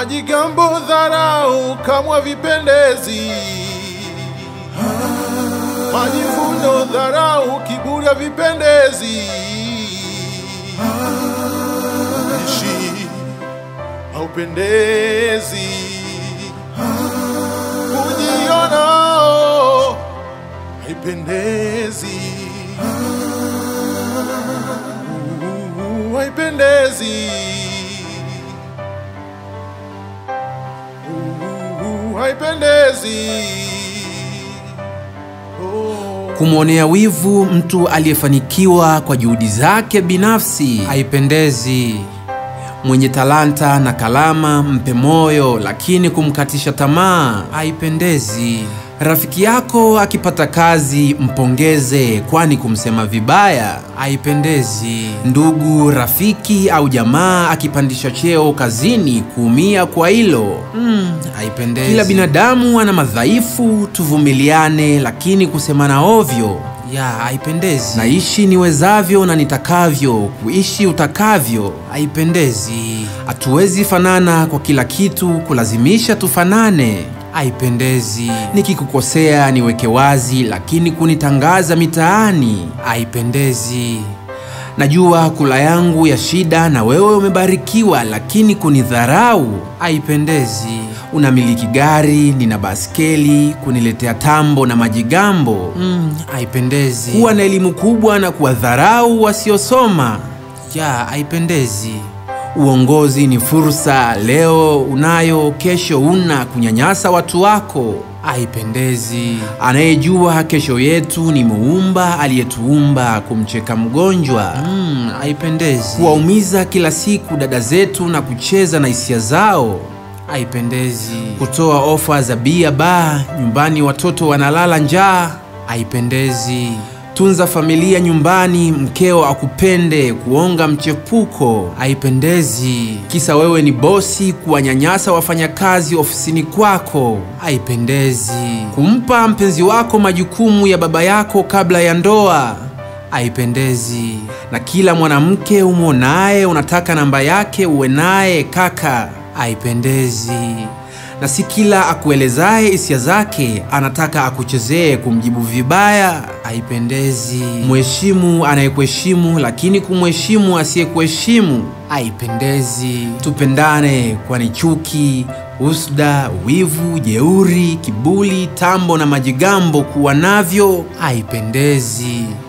Majigambo, dharau kamwe vipendezi. Majivuno, dharau, kiburi havipendezi. Ishi haupendezi. Kujiona oh, haipendezi. Uh, haipendezi. Uh, haipendezi. Oh. Kumwonea wivu mtu aliyefanikiwa kwa juhudi zake binafsi haipendezi. Mwenye talanta na kalama mpe moyo, lakini kumkatisha tamaa haipendezi. Rafiki yako akipata kazi mpongeze, kwani kumsema vibaya haipendezi. Ndugu, rafiki au jamaa akipandisha cheo kazini, kuumia kwa hilo mm, haipendezi. Kila binadamu ana madhaifu, tuvumiliane, lakini kusemana ovyo ya haipendezi. Naishi niwezavyo na nitakavyo, kuishi utakavyo haipendezi. Hatuwezi fanana kwa kila kitu, kulazimisha tufanane haipendezi. Nikikukosea niweke wazi, lakini kunitangaza mitaani haipendezi. Najua kula yangu ya shida na wewe umebarikiwa, lakini kunidharau haipendezi. Unamiliki gari, nina baskeli, kuniletea tambo na majigambo mm, haipendezi. Kuwa na elimu kubwa na kuwadharau wasiosoma ya haipendezi. Uongozi ni fursa, leo unayo, kesho una. Kunyanyasa watu wako haipendezi. Anayejua kesho yetu ni Muumba aliyetuumba. Kumcheka mgonjwa mm, haipendezi. Kuwaumiza kila siku dada zetu na kucheza na hisia zao haipendezi. Kutoa ofa za bia baa nyumbani, watoto wanalala njaa haipendezi. Tunza familia nyumbani, mkeo akupende, kuonga mchepuko haipendezi. Kisa wewe ni bosi, kuwanyanyasa wafanyakazi ofisini kwako haipendezi. Kumpa mpenzi wako majukumu ya baba yako kabla ya ndoa haipendezi. Na kila mwanamke umwonaye unataka namba yake uwe naye kaka, haipendezi na si kila akuelezaye hisia zake anataka akuchezee kumjibu vibaya, haipendezi. Mheshimu anayekuheshimu, lakini kumheshimu asiyekuheshimu haipendezi. Tupendane, kwani chuki, usda, wivu, jeuri, kiburi, tambo na majigambo kuwa navyo haipendezi.